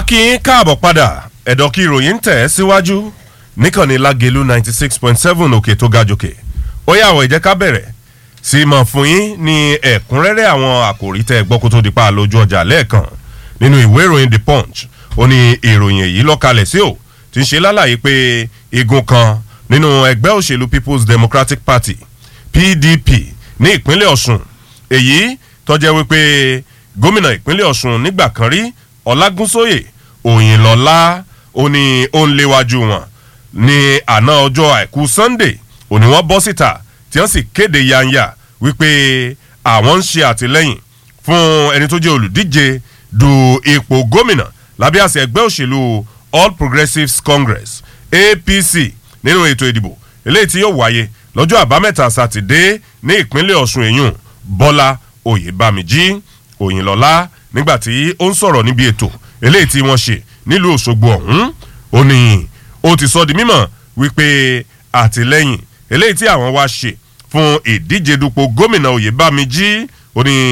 kí n káàbọ̀ padà ẹ̀dọ̀ kí ìròyìn ń tẹ̀ ẹ́ síwájú níkànnì lágẹ̀lú ninety six point seven òkè tó ga jòkè ó yà wọ̀ ìjẹ́ ká bẹ̀rẹ̀ sí i mọ̀ fún yín ní ẹ̀kúnrẹ́rẹ́ àwọn àkòrí tẹ́ ẹ gbọ́ kó tó di pa lójú ọjà lẹ́ẹ̀kan nínú ìwé ìròyìn the punch ó ní ìròyìn èyí lọ́kalẹ̀ sí ò ti ń ṣe lálàyé pé igun kan nínú ẹgbẹ́ òṣèlú people's democratic party pdp ní ìpínlẹ̀ ọ̀sùn èyí tọ́jẹ́ wípé gómìnà ìpínlẹ̀ ọ̀sùn nígbà kan rí ọlágúnsóyè òyìnlọ́lá ó ní ó ń léwájú wọn ní àná ọjọ́ àìkú sunday òní wọ́n bọ́ síta tí wọ́n sì kéde yanya wípé àwọn ń ṣe àtìlẹ́yìn fún ẹni tó jẹ́ olùdíje du ipò gómìnà lábẹ́ àṣẹ ẹgbẹ́ òṣèlú all progressives congress apc nínú ètò ìdìbò eléyìí tí yóò wáyé lọ́jọ́ àbámẹ́ta sátidé ní ìpínlẹ̀ ọ̀sùn èyún bọ́lá oyèbámijí òyìnlọ́lá nígbà tí ó ń sọ̀rọ̀ níbi ètò eléyìí tí wọ́n ṣe nílùú òṣogbo ọ̀hún ó ní ó ti sọ di mímọ̀ wípé àtìlẹ́yìn eléyìí tí àwọn wá ṣe fún ìdíje dupò gómìnà oyèbámijí ó ní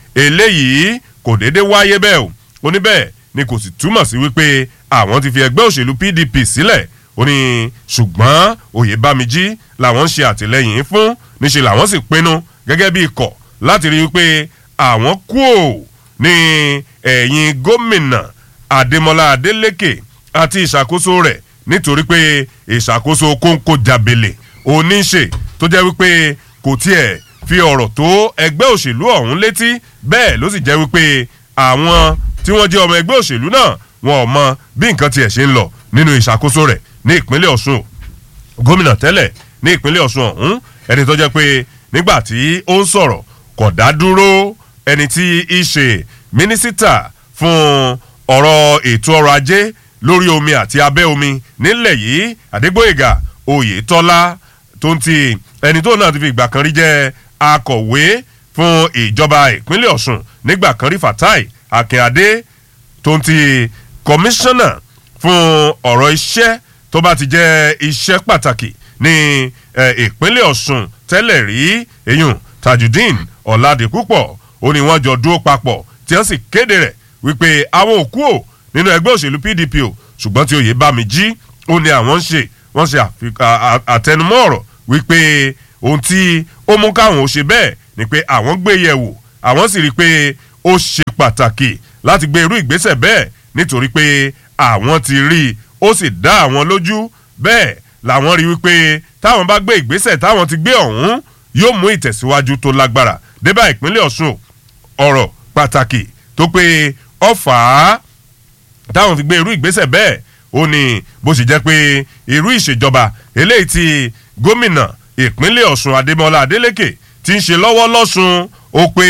eléyìí kò déédé wáyé bẹ́ẹ̀ o ó ní bẹ́ẹ̀ ni kò sì túmọ̀ sí wípé àwọn ti fi ẹgbẹ́ òṣèlú pdp sílẹ̀ ó ní ṣùgbọ́n oyèbámijí làwọn ń ṣe àtìlẹ́yìn fún níṣẹ́ làwọn sì pinnu gẹ́gẹ́ bí ikọ̀ láti rí i pé àwọn kú ò ní ẹ̀yìn gómìnà adémọlá adélèké àti ìṣàkóso rẹ̀ nítorí pé ìṣàkóso kóńkó jàbèlè oníṣe tó jẹ́ wípé kò tiẹ̀ fi ọ̀rọ̀ tó ẹgbẹ́ òṣèlú ọ̀hún létí bẹ́ẹ̀ ló sì jẹ́ wípé àwọn tí wọ́n jẹ́ ọmọ ẹgbẹ́ òṣèlú náà wọn ò mọ bí nǹkan tiẹ̀ ṣe ń lọ nínú ìṣàkóso rẹ̀ ní ìpínlẹ̀ ọ̀ṣun gómìnà tẹ́lẹ̀ ní ìpínlẹ̀ ọ̀ṣun ọ̀hún ẹni tó jẹ́ pé nígbà tí ó ń sọ̀rọ̀ kò dá dúró ẹni tí í ṣe mínísítà fún ọ̀rọ̀ ètò ọrọ̀ ajé lórí omi àti abẹ́ omi nílẹ̀ yìí àdégbòyègà oyètọ́lá tó ń ti ẹni tó náà ti fi ìgbà kan rí jẹ́ akọ̀wé fún ìjọba ìpínlẹ̀ ọ̀ṣun nígbà kan rí fatai akínadé tó ń ti kọmíṣánná fún ọ̀rọ̀ iṣẹ́ tó bá ti jẹ́ iṣẹ́ pàtàkì ní ìpínlẹ̀ ọ̀ṣun tẹ́lẹ̀ rí eyín tajudeen ọ̀làdìpúpọ̀ ó ní wọ́n jọ dúró papọ̀ tí wọ́n sì kéde rẹ̀ wípé àwọn òkú ò nínú ẹgbẹ́ òṣèlú pdp o ṣùgbọ́n tí oyè bá mi jí ó ní àwọn ń ṣe wọ́n ṣe àtẹnumọ́ ọ̀rọ̀ wípé ohun tí ó mú káwọn ò ṣe bẹ́ẹ̀ ni pé àwọn gbé yẹ̀ wò àwọn sì rí i pé ó ṣe pàtàkì láti gbé irú ìgbésẹ̀ bẹ́ẹ̀ nítorí pé àwọn ti rí i ó sì dá àwọn lójú bẹ́ẹ̀ làwọn rí wípé táwọn bá gbé ìgbésẹ̀ táwọn ti gbé ọ̀hún yóò mú ìtẹ̀síwájú tó lágbára débà ìpínlẹ̀ ọ̀ṣun ọ̀rọ̀ pàtàkì tó pé ọ̀fà táwọn fi gbé irú ìgbésẹ̀ bẹ́ẹ̀ ó ní bó ṣe jẹ́ pé irú ìṣèjọba eléyìí ti gómìnà ìpínlẹ̀ ọ̀ṣun adémọlá adélèké ti ń ṣe lọ́wọ́ lọ́sùn ó pé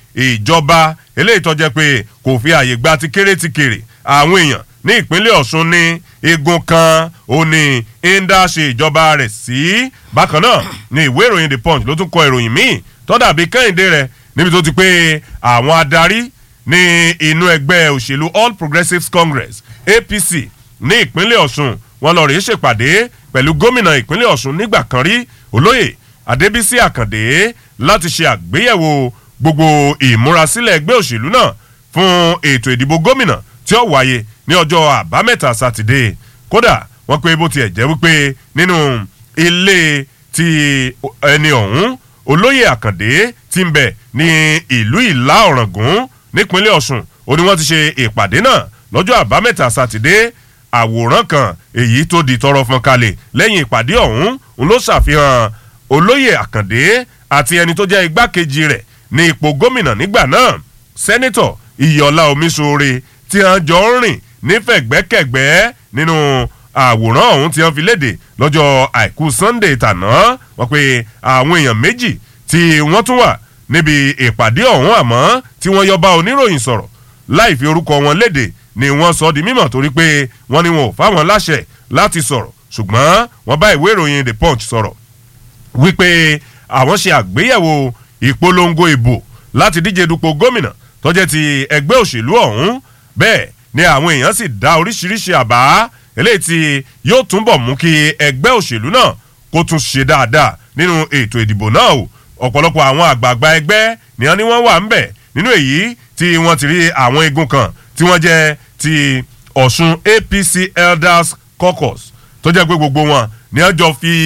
ìjọba eléyìí tó jẹ́ pé kò fi àyè gba ti kéré ti kéré àwọn èèyàn ní ìpínlẹ̀ ọ̀ṣun ní igun kan ó ní ń dá ṣe ìjọba rẹ̀ sí bákan náà ní ìwé ìròyìn the punch ló tún kọ ìròyìn míì tó dàbí kẹ́hìndé rẹ̀ níbi tó ti pé àwọn adarí ní inú ẹgbẹ́ òṣèlú all progressives congress apc ní ìpínlẹ̀ ọ̀ṣun wọn lọ rèé ṣèpàdé pẹ̀lú gómìnà ìpínlẹ̀ ọ̀ṣun nígbà kan rí olóyè adébísí àkàndé láti ṣe àgbéyẹ̀wò gbogbo ìmúrasílẹ̀ ẹgbẹ́ òṣèlú náà fún ètò ìdìbò gómìnà tí ó wáyé ní ọjọ́ àbámẹ́ta sátidé kódà wọ́n pé bó tiẹ̀ jẹ́ wípé nínú ilé ti ẹni ọ̀hún olóyè àkàndé ti ń bẹ̀ ní ìlú ìlà ọ̀ràngún nípínlẹ̀ ọ̀sùn ó ní wọ́n ti ṣe ìpàdé náà lọ́jọ́ àbámẹ́ta sátidé àwòrán kan èyí tó di tọrọ fọn kalẹ̀ lẹ́yìn ìpàdé ọ̀hún ń ló ṣàfihàn olóyè àkàndé àti ẹni tó jẹ́ igbákejì rẹ̀ ní ipò gómìnà nígbà náà sẹ́nitọ̀ iyọ̀lá omiṣore tí wọ́n jọ ń rìn nífẹ̀gbẹ́kẹ̀gbẹ́ nínú àwòrán ọ̀hún tí wọ́n fi léde lọ́jọ́ àìkú sunday tàná wọ́n pe àwọn èèyàn méjì tí wọ́n tún wà níbi ìpàdé ọ̀hún àmọ́ tí wọ́n yọba oníròyìn sọ̀rọ̀ láì fi orúkọ wọn léde ni wọ́n sọ di mímọ̀ torí pé wọ́n ní wọn ò fáwọn láṣẹ láti sọ̀rọ̀ ṣùgbọ́n wọ́n bá ìwé ìròyìn the punch sọ̀rọ̀ wípé àwọn ṣe àgbéyẹ̀wò ìpolongo ìbò láti díje dupò gómìnà tọ́jẹ́ ti ẹgbẹ́ òṣèlú ọ̀hún bẹ́ẹ̀ ni àwọn èèyàn sì dá oríṣiríṣi àbá eléyìí tí yóò túnbọ̀ mú kí ẹgbẹ́ òṣèlú náà kó tún ṣe dáadáa nínú ètò ìdìbò náà o ọ̀pọ̀lọpọ̀ àwọn àgbààgbà ẹgbẹ́ ni wọ́n ní wọ́n wà ń bẹ̀ nínú èyí tí wọ́n ti rí àwọn igun kan tí wọ́n jẹ́ ti ọ̀ṣun apc elders caucus tó jẹ́ pé gbogbo wọn ni wọ́n jọ fi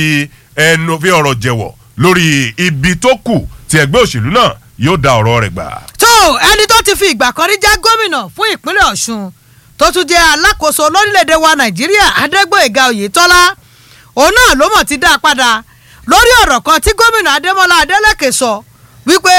ẹnu fi ọ̀rọ̀ jẹ̀wọ̀ lórí ibi tó kù tí ẹgbẹ́ òṣèlú náà yóò da ọ̀rọ̀ rẹ̀ gbà. tó ẹni tó ti fi ìgbà kan rí jẹ́ gómìnà fún ìpínlẹ̀ ọ̀ṣun tó tún jẹ́ alákòóso lórílẹ̀‐èdè wa nàìjíríà adégbòyèga oyètọ́lá òun náà ló mọ̀ ti dá a padà lórí ọ̀rọ̀ kan tí gómìnà adémọlá adélèké sọ wípé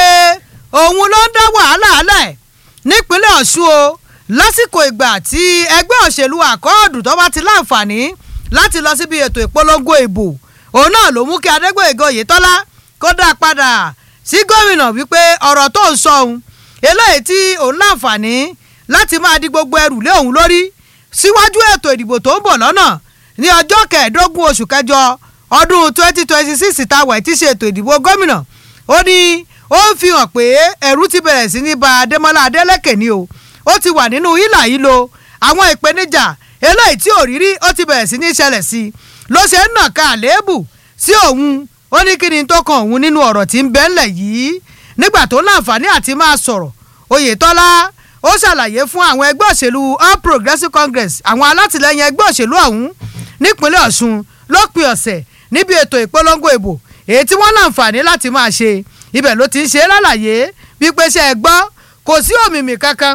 òun ló ń dá wàhálà alẹ̀ nípínlẹ̀ ọ̀ṣun o lásìkò ìgbà tí ẹgbẹ́ òṣèlú àkọọ́dù tó bá ti láǹfààní láti lọ síbi ètò ìpolongo ìbò òun náà ló mú kí adégbòyèga oyètọ́lá kó dá a padà sí gómìnà wípé ọ̀rọ̀ tó ń sọ òun eléyìí tí òun láǹfààní láti máa di gbogbo ẹrù lé òun lórí síwájú ètò ìdìbò tó ń bọ̀ lọ́nà ní ọjọ́ kẹẹ̀ẹ́dógún oṣù kẹjọ ọdún twenty twenty six táwọn ti ṣe ètò ìdìbò gómìnà ó ní ó ń fi hàn pé ẹ̀rù ti bẹ̀rẹ̀ sí ní ba adémọlá adélèké ni o ó ti wà nínú hílà yìí lo àwọn ìpèníjà eléyìí tí ò rírí ó ti bẹ̀rẹ̀ sí ní ṣẹlẹ̀ sí i ló ṣe ń nàka àléébù sí òun ó ní kí ni tó kan òun nínú ọ̀rọ̀ tí ń bẹ́ ńlẹ̀ yìí nígbà tó láǹfààní àti máa sọ̀rọ̀ oyètọ́lá ó ṣàlàyé fún àwọn ẹgbẹ́ òṣèlú all progressives congress àwọn alátìlẹyìn ẹgbẹ́ òṣèlú ọ̀hún nípínlẹ̀ ọ̀ṣun lópin ọ̀sẹ̀ níbi ètò ìpolongo ìbò èyí tí wọ́n láǹfààní láti máa ṣe ibẹ̀ ló ti ń ṣe lálàyé wípé ṣe é gbọ́ kò sí òmìmì kankan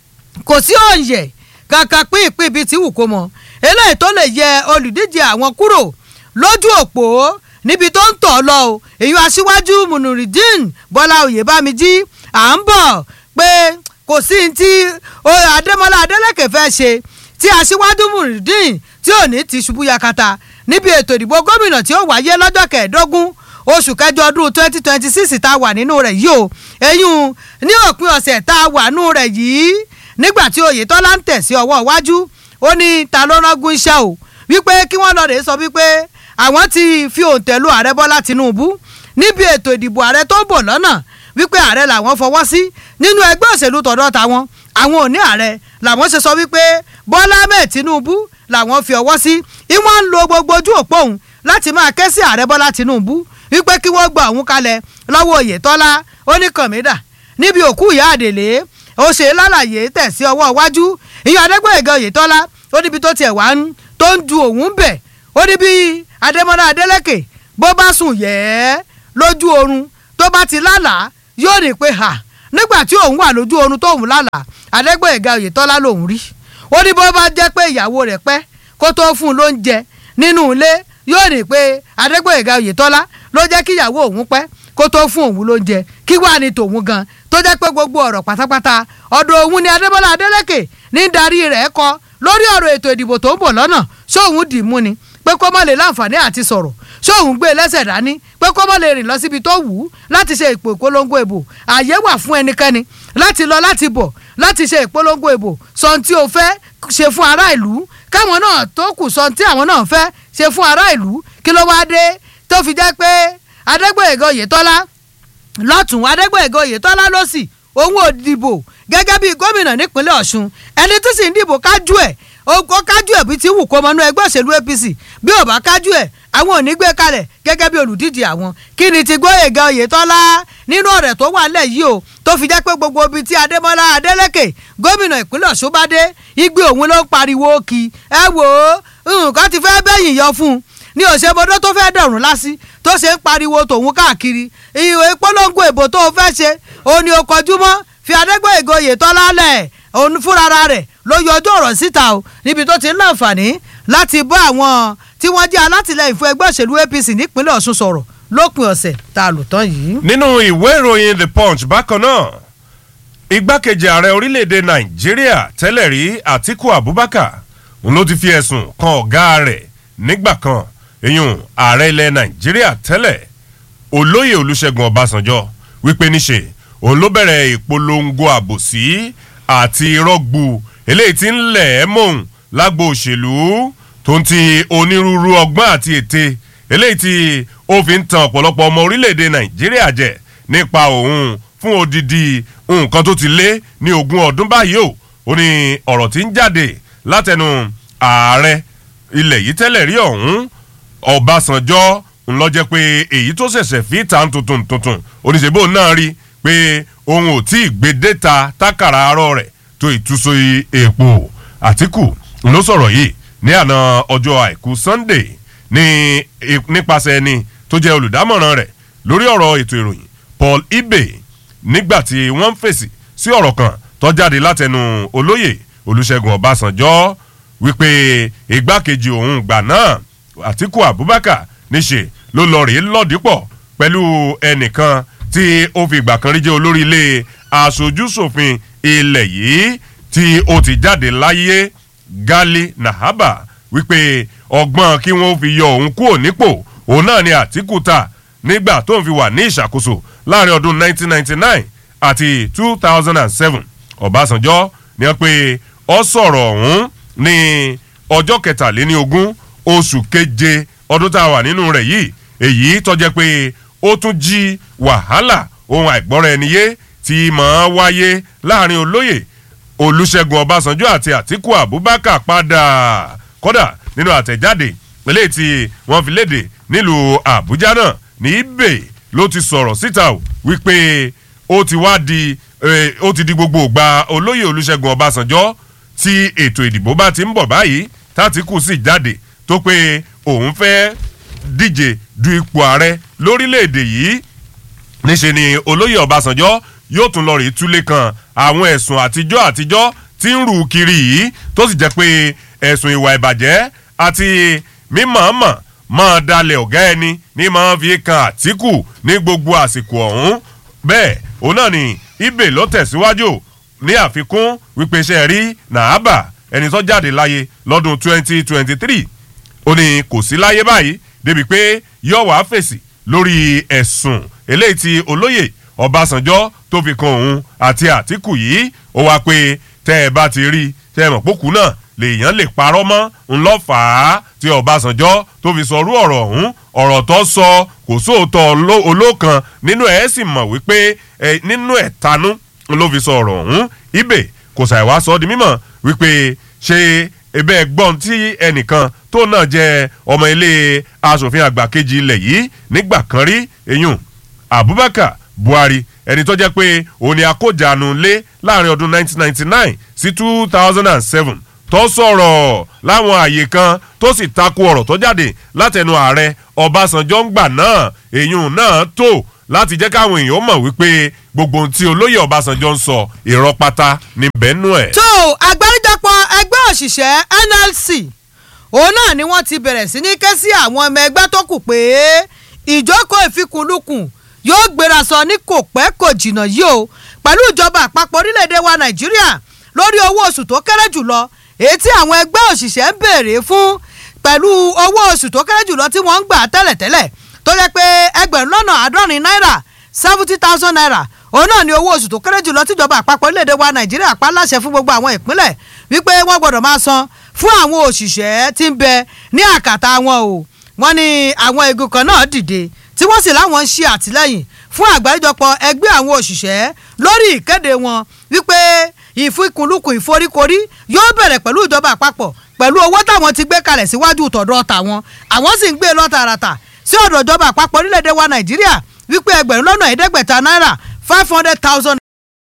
kò sí òǹyẹ̀ kankan pín ìpín ibi tí wù kó mọ eléyìí tó lè yẹ olùdíje àwọn kúrò lójú òpó níbi tó ń tọ̀ lọ o èyí aṣíwájú munurudeen bọ́lá oyèbámijí à ń bọ̀ pé kò sí ní tí adémọlá adélèké fẹ́ ṣe tí aṣíwájú munurudeen tí ò ní ti ṣubú yakata níbi ètò ìdìbò gómìnà tí ó wáyé lọ́jọ́ kẹẹ̀ẹ́dógún oṣù kẹjọ ọdún twenty twenty six tá a wà nínú rẹ̀ yìí o eyín ní òpin ọ̀sẹ̀ tá a wà nínú rẹ̀ yìí nígbà tí oyètọ́lá ń tẹ̀ sí ọwọ́ iwájú ó ní ta ló rángun iṣẹ́ o wípé kí wọ́n lọ rè sọ wípé àwọn ti fi òǹtẹ̀ lu ààrẹ bọ́lá tinubu níbi ètò ìdìbò ààrẹ tó ń bọ̀ lọ́nà wípé ààrẹ làwọn fọwọ́ sí nínú ẹgbẹ́ òṣèlú tọ̀dọ̀ tàwọn àwọn ò ní ààrẹ làwọn ṣe sọ wípé bọ́lá ahmed tinubu làwọn fi ọwọ́ sí ìwọ̀n ń lo gbogbo ojú òpó òun láti máa ké sí ààrẹ bọ́lá tinubu wípé kí wọ́n gba òun kalẹ̀ lọ́wọ́ oyètọ́lá ó ní kànmídà níbi òkú ìyá àdèlé ó ṣe lálàyé tẹ̀ sí ọwọ́ iwájú ìyá adégbòyèga oyètọ́lá ó níbi tó tiẹ̀ wá ń tó ń du òun bẹ̀ ó ní bí adémọ́lá adélèké bó bá sùn yẹ́ lójú oorun tó bá ti lálàá yóò ní pé hà nígbà tí òun wà lójú oorun tóun lálàá adégbòyèga oyètọ́lá lòun rí ó ní bó bá jẹ́ pé ìyàwó rẹ̀ pẹ́ kó tó fún un lóúnjẹ nínú ilé yóò ní pé adégbòyèga oyètọ́lá ló jẹ́ kí ìyàwó òun pẹ́ kó tó fún òun lóúnjẹ kí wàá ní tòun gan tó jẹ́ pé gbogbo ọ̀rọ̀ pátápátá ọ̀dọ̀ òun ni adébọ́lá adélèké ní darí rẹ̀ kọ lórí ọ̀rọ̀ ètò ìdìbò tó ń bọ̀ lọ́nà sóun dì í mú ni pé kó má lè láǹfààní àti sọ̀rọ̀ sóun gbé lẹ́sẹ̀ dání pé kó má lè rìn lọ síbi tó wù ú láti ṣe ìpò ìpolongo ìbò àyè wà fún ẹnikẹ́ni láti lọ láti bọ̀ láti ṣe ìpolongo ìbò sọ tí o fẹ́ ṣe fún ará ìlú káwọn náà tó kù sọ tí àwọn náà fẹ́ ṣe fún ará ìlú kí ló wá dé tó fi jẹ́ pé adégbòyèga oyètọ́lá lọ́tún adégbòyèga oyètọ́lá lọ́sì òun ò dìbò gẹ́gẹ́ bí gómìnà nípínlẹ̀ ọ̀ṣun ẹni tí sì ń dìbò kájú ẹ̀ ó kájú ẹ̀ bí ti wù kó mọ́nú ẹgbẹ́ òṣèlú apc bí ò bá kájú ẹ̀ àwọn ò ní gbé kalẹ̀ gẹ́gẹ́ bí olùdíje àwọn kí ni ti gbóyèga oyètọ́lá nínú ọ̀rẹ́ tó wà nílẹ̀ yìí o tó fi jẹ́ pé gbogbo ibi tí adémọ́lá adélèké gómìnà ìpínlẹ̀ ọ̀ṣun bá dé igbe òun ló ń pariwo kí ẹ wò ó nǹkan ti fẹ́ bẹ́yìn yọ fún un ní òṣèbọdọ tó fẹ́ dọ̀rùn lásì tó ṣe ń pariwo tòun káàkiri ìwé polongo ìbò tó fẹ́ ṣe òun ni ó kọjú mọ́ fi adégbòyèga oyètọ́lá lẹ̀ òun fúnra rẹ̀ ló yọjú ọ̀rọ̀ síta o níbi tó ti ń láǹfààní láti bá àwọn tí wọ́n jẹ́ alátìlẹyìn fún ẹgbẹ́ òṣèlú apc nípínlẹ̀ ọ̀ṣun sọ̀rọ̀ lópin ọ̀sẹ̀ tá a lò tán yìí. nínú ìwé ìròyìn the punch bákan náà igbákejì ààrẹ orílẹ̀-èdè nàìjíríà tẹ́lẹ̀ rí àtíkù abubakar òun ló ti fi ẹ̀sùn kan ọ̀gá rẹ̀ nígbà kan eyín ààrẹ ilẹ̀ nàìjíríà tẹ́lẹ̀ olóyè olùṣègùn ọbásanjọ́ wípé níṣe òun ló bẹ̀rẹ̀ ìpolongo àbòsí àti rọ́gbù eléyìí tí ń lẹ̀ ẹ́ mọ̀ọ́n lágbo òṣèlú tó ń ti onírúurú ọgbọ́n àti ète eléyìí tí ó fi ń tan ọ̀pọ̀lọpọ̀ ọmọ orílẹ̀-èdè nàìjíríà jẹ nípa òun fún odidi nǹkan tó ti lé ní ogún ọdún báyìí o ó ní ọ̀rọ̀ tí ń jáde látẹnu ààrẹ ilẹ̀ yìí tẹ́lẹ̀ rí ọ̀hún ọbásanjọ́ ńlọ jẹ́ pé èyí tó ṣẹ̀ṣẹ̀ fi ta tuntun tuntun oníṣègbè náà rí pé òun ò tí ì gbé déta tákàrà arọ rẹ̀ tó ìtúsọ èèpo àtìkù ló sọ̀rọ̀ yìí ní àná ọjọ́ àìkú sunday ní nípasẹ̀ ẹni tó jẹ́ olùdámọ̀ràn rẹ̀ lórí ọ̀rọ̀ ètò ìròyìn paul ibe nígbà tí wọ́n ń fèsì sí ọ̀rọ̀ kan tó jáde látẹnu olóyè olùṣègùn ọbásanjọ́ wípé igbákejì òun gbà náà àtiku abubakar níṣe ló lọ rèé lọ́dípọ̀ pẹ̀lú ẹnìkan tí ó fi ìgbà kan rí jẹ́ olórí ilé aṣojúṣòfin ilẹ̀ yìí tí ó ti jáde láyé gali nahaba wípé ọgbọ́n kí wọ́n fi yọ òun kúrò nípò òun náà ni àtìkù ta nígbà tó ń fi wà ní ìṣàkóso láàrin ọdún 1999 àti 2007 ọ̀básànjọ́ ni wọ́n pe ọ sọ̀rọ̀ ọ̀hún ní ọjọ́ kẹtàléní ogún oṣù keje ọdún tá a wà nínú rẹ̀ yìí èyí tọ́jẹ́ pé ó tún jí wàhálà ohun àìgbọ́ra ẹni yé tí máa wáyé láàrin olóyè olùṣègùn ọbásanjọ́ àti àtìkù abubakar padà kódà nínú àtẹ̀jáde eléyìí tí wọ́n fi léde nílùú àbújá náà ní ibè ló ti sọ̀rọ̀ síta o wípé ó ti wá di ó ti di gbogbo ògbà olóyè olùṣègùn ọbásanjọ́ tí ètò ìdìbò bá ti ń bọ̀ báyìí tátìkù sì jáde tó pé òun fẹ́ díje du ipò ààrẹ lórílẹ̀‐èdè yìí níṣe ni olóyè ọbásanjọ́ yóò tún lọ rí túlé kan àwọn ẹ̀sùn àtijọ́ àtijọ́ tí ń rù kiri yìí tó sì jẹ́ pé ẹ̀sùn ìwà ìbàjẹ́ àti mímọ̀ọ́mọ̀ máa dalẹ̀ ọ̀gá ẹni ní máa fi kan àtìkù ní gbogbo àsìkò ọ̀hún bẹ́ẹ̀ òun náà ni ibè ló tẹ̀síwájú ní àfikún wípé iṣẹ́ rí nàábà ẹni tó jáde láyé lọ́dún 2023 ó ní kò sí láyé báyìí débi pé yóò wá fèsì lórí ẹ̀sùn eléyìí tí olóyè ọbásanjọ́ tó fi kan òun àti àtìkù yìí ó wá pé tẹ́ ẹ bá ti rí tẹ́ ẹ mọ̀ pókù náà lèèyàn lè parọ́ mọ́ ńlọ́fàá tí ọbásanjọ́ tó fi sọrú ọ̀rọ̀ ọ̀hún ọ̀rọ̀ tó sọ kò sóòótọ́ olókan nínú ẹ̀ sì mọ̀ wípé nínú ẹ̀ tanú ló fi sọ ọ̀rọ̀ ọ̀hún ibè kò ṣàìwá sọ di mímọ̀ wípé ṣe ebe ẹgbọ́n tí ẹnìkan tó náà jẹ́ ọmọ ilé asòfin àgbà kejì ilẹ̀ yìí nígbà kan rí eyín abubakar buhari ẹni tó jẹ́ pé òun ni akójàánu lé láàrin ọdún 1999 sí 2007 tó sọ̀rọ̀ láwọn àyè kan tó sì takò ọ̀rọ̀ tó jáde látẹnu ààrẹ ọbásanjọ́ ń gbà náà èyún náà tó láti jẹ́ káwọn èèyàn mọ̀ wípé gbogbo ohun tí olóyè ọbásanjọ́ ń sọ irọ́ pátá ní bẹ́ẹ̀nù ẹ̀. tó àgbáríjọpọ̀ ẹgbẹ́ òṣìṣẹ́ nlc òun náà ni wọ́n ti bẹ̀rẹ̀ sí ní ké sí àwọn ọmọ ẹgbẹ́ tó kù pé ìjókòó ìfikùnlukùn yóò gbéra sọ ní kò pẹ́ kò jìnnà yìí o pẹ̀lú ìjọba àpapọ̀ orílẹ̀-èdè wa nàìjíríà lórí owó oṣù tó kéré jùlọ èyí tí àwọn ẹgbẹ́ òṣìṣẹ́ ń béèrè fún pẹ̀lú owó oṣù tó kéré jùlọ tí wọ́n ń gbà tẹ́lẹ̀tẹ́lẹ̀ tó jẹ́ pé ẹgbẹ̀rún lọ́nà àádọ́rin náírà seventy thousand naira òun náà ni owó oṣù tó kéré jùlọ tíjọba àpapọ̀ orílẹ̀-èdè wa nàìjíríà pa láṣẹ fún gbogbo àwọn ìpínlẹ̀ wípé wọ́n gbọ́dọ̀ máa san fún àwọn òṣìṣẹ́ tí ń bẹ ní àkàtà wọn o wọ́n ní àwọn igun kan náà dìde tí wọ́n sì láwọn ń ṣe àtìlẹ́yìn fún àgbáríjọpọ̀ ẹgbẹ́ àwọn òṣìṣẹ́ lórí ìkéde wọn wípé ìfikùnlukùn ìforíkorí yóò bẹ̀rẹ̀ pẹ̀lú ìjọba àpapọ̀ pẹ̀lú owó táwọn ti gbé kalẹ̀ síwájú tọ̀dọ̀ tàwọn àwọn sì ń gbé lọ tààràtà sí ọ̀dọ̀ ìjọba àpapọ̀ orílẹ̀-èdè wa nàìjíríà wípé ẹgbẹ̀rún lọ́nà ẹ̀ẹ́dẹ́gbẹ̀ta náírà five hundred thousand